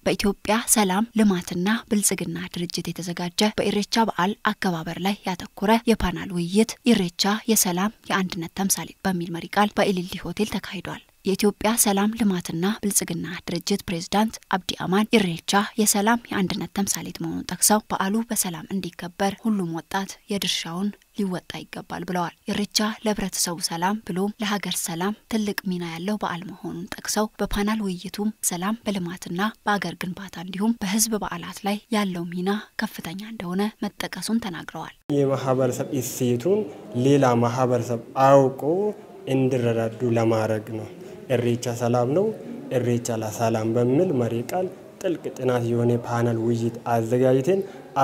በኢትዮጵያ ሰላም ልማትና ብልጽግና ድርጅት የተዘጋጀ በኢሬቻ በዓል አከባበር ላይ ያተኮረ የፓናል ውይይት ኢሬቻ የሰላም የአንድነት ተምሳሌት በሚል መሪ ቃል በኢሊሊ ሆቴል ተካሂዷል። የኢትዮጵያ ሰላም ልማትና ብልጽግና ድርጅት ፕሬዝዳንት አብዲ አማን ኢሬቻ የሰላም የአንድነት ተምሳሌት መሆኑን ጠቅሰው በዓሉ በሰላም እንዲከበር ሁሉም ወጣት የድርሻውን ሊወጣ ይገባል ብለዋል። ኢሬቻ ለሕብረተሰቡ ሰላም ብሎም ለሀገር ሰላም ትልቅ ሚና ያለው በዓል መሆኑን ጠቅሰው በፓናል ውይይቱም ሰላም በልማትና በአገር ግንባታ እንዲሁም በሕዝብ በዓላት ላይ ያለው ሚና ከፍተኛ እንደሆነ መጠቀሱን ተናግረዋል። የማህበረሰብ እሴቱን ሌላ ማህበረሰብ አውቆ እንዲረዳዱ ለማድረግ ነው። ኢሬቻ ሰላም ነው፣ ኢሬቻ ለሰላም በሚል መሪ ቃል ጥልቅ ጥናት የሆነ ፓናል ውይይት አዘጋጅተን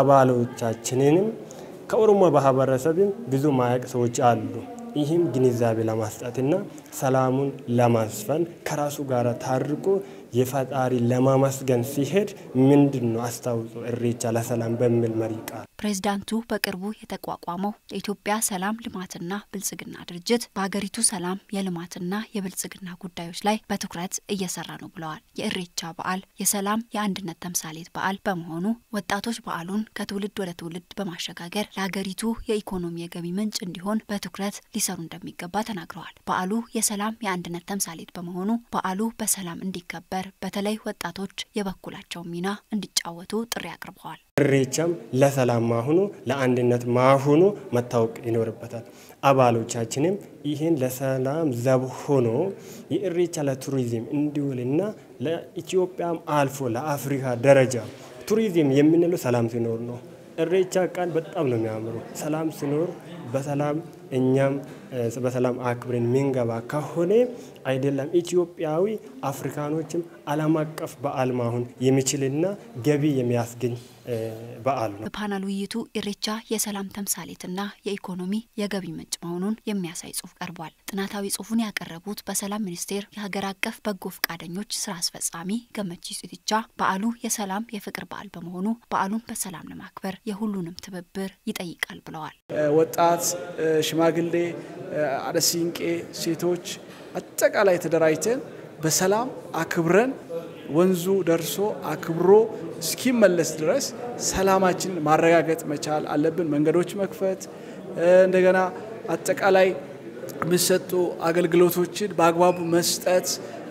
አባሎቻችንንም ከኦሮሞ ማህበረሰብም ብዙ ማያቅ ሰዎች አሉ። ይህም ግንዛቤ ለማስጠትና ሰላሙን ለማስፈን ከራሱ ጋር ታርቆ የፈጣሪ ለማመስገን ሲሄድ ምንድን ነው አስታውሶ ኢሬቻ ለሰላም በሚል መሪ ቃል ፕሬዝዳንቱ በቅርቡ የተቋቋመው የኢትዮጵያ ሰላም ልማትና ብልጽግና ድርጅት በሀገሪቱ ሰላም የልማትና የብልጽግና ጉዳዮች ላይ በትኩረት እየሰራ ነው ብለዋል። የኢሬቻ በዓል የሰላም የአንድነት ተምሳሌት በዓል በመሆኑ ወጣቶች በዓሉን ከትውልድ ወደ ትውልድ በማሸጋገር ለሀገሪቱ የኢኮኖሚ የገቢ ምንጭ እንዲሆን በትኩረት ሊሰሩ እንደሚገባ ተናግረዋል። በዓሉ የሰላም የአንድነት ተምሳሌት በመሆኑ በዓሉ በሰላም እንዲከበር በተለይ ወጣቶች የበኩላቸውን ሚና እንዲጫወቱ ጥሪ አቅርበዋል። ኢሬቻም ለሰላም ማሁኑ ለአንድነት ማሁኑ መታወቅ ይኖርበታል። አባሎቻችንም ይህን ለሰላም ዘብ ሆኖ የኢሬቻ ለቱሪዝም እንዲውልና ለኢትዮጵያም አልፎ ለአፍሪካ ደረጃ ቱሪዝም የምንለው ሰላም ሲኖር ነው። ኢሬቻ ቃል በጣም ነው የሚያምሩ። ሰላም ሲኖር በሰላም እኛም በሰላም አክብረን ምንገባ ከሆነ አይደለም ኢትዮጵያዊ አፍሪካኖችም ዓለም አቀፍ በዓል ማሁን የሚችልና ገቢ የሚያስገኝ በዓል ነው። በፓናል ውይይቱ ኢሬቻ የሰላም ተምሳሌትና የኢኮኖሚ የገቢ ምንጭ መሆኑን የሚያሳይ ጽሑፍ ቀርቧል። ጥናታዊ ጽሑፉን ያቀረቡት በሰላም ሚኒስቴር የሀገር አቀፍ በጎ ፈቃደኞች ስራ አስፈጻሚ ገመቺስ ኢቲቻ በዓሉ የሰላም የፍቅር በዓል በመሆኑ በዓሉን በሰላም ለማክበር የሁሉንም ትብብር ይጠይቃል ብለዋል። ወጣት፣ ሽማግሌ፣ አደሲንቄ፣ ሴቶች አጠቃላይ ተደራጅተን በሰላም አክብረን ወንዙ ደርሶ አክብሮ እስኪመለስ ድረስ ሰላማችን ማረጋገጥ መቻል አለብን። መንገዶች መክፈት፣ እንደገና አጠቃላይ የሚሰጡ አገልግሎቶችን በአግባቡ መስጠት፣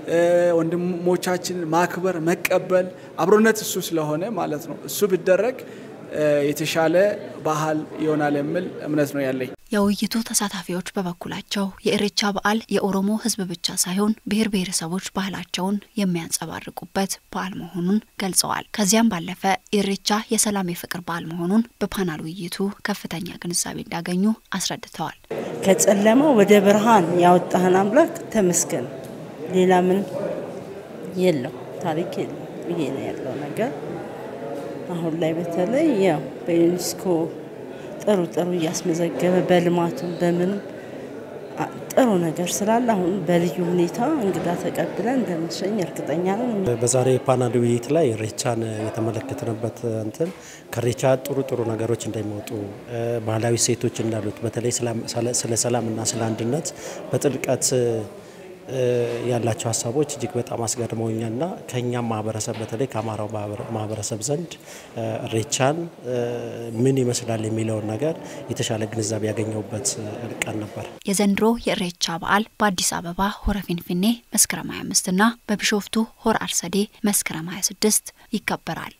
ወንድሞቻችንን ማክበር፣ መቀበል፣ አብሮነት እሱ ስለሆነ ማለት ነው። እሱ ቢደረግ የተሻለ ባህል ይሆናል የሚል እምነት ነው ያለኝ። የውይይቱ ተሳታፊዎች በበኩላቸው የኢሬቻ በዓል የኦሮሞ ሕዝብ ብቻ ሳይሆን ብሔር ብሔረሰቦች ባህላቸውን የሚያንጸባርቁበት በዓል መሆኑን ገልጸዋል። ከዚያም ባለፈ ኢሬቻ የሰላም የፍቅር በዓል መሆኑን በፓናል ውይይቱ ከፍተኛ ግንዛቤ እንዳገኙ አስረድተዋል። ከጨለማ ወደ ብርሃን ያወጣህን አምላክ ተመስገን። ሌላ ምን የለው ታሪክ የለም። ይሄ ነው ያለው ነገር። አሁን ላይ በተለይ ያው በዩኔስኮ ጥሩ ጥሩ እያስመዘገበ በልማቱም በምንም ጥሩ ነገር ስላለ አሁን በልዩ ሁኔታ እንግዳ ተቀብለን እንደምንሸኝ እርግጠኛ ነን። በዛሬ ፓናል ውይይት ላይ ኢሬቻን የተመለከትንበት እንትን ከኢሬቻ ጥሩ ጥሩ ነገሮች እንደሚወጡ ባህላዊ ሴቶች እንዳሉት በተለይ ስለ ሰላምና ስለ አንድነት በጥልቀት ያላቸው ሀሳቦች እጅግ በጣም አስገርመውኛልና ከእኛም ማህበረሰብ በተለይ ከአማራው ማህበረሰብ ዘንድ ኢሬቻን ምን ይመስላል የሚለውን ነገር የተሻለ ግንዛቤ ያገኘሁበት ቀን ነበር። የዘንድሮ የኢሬቻ በዓል በአዲስ አበባ ሆረ ፊንፊኔ መስከረም 25 እና በቢሾፍቱ ሆረ አርሰዴ መስከረም 26 ይከበራል።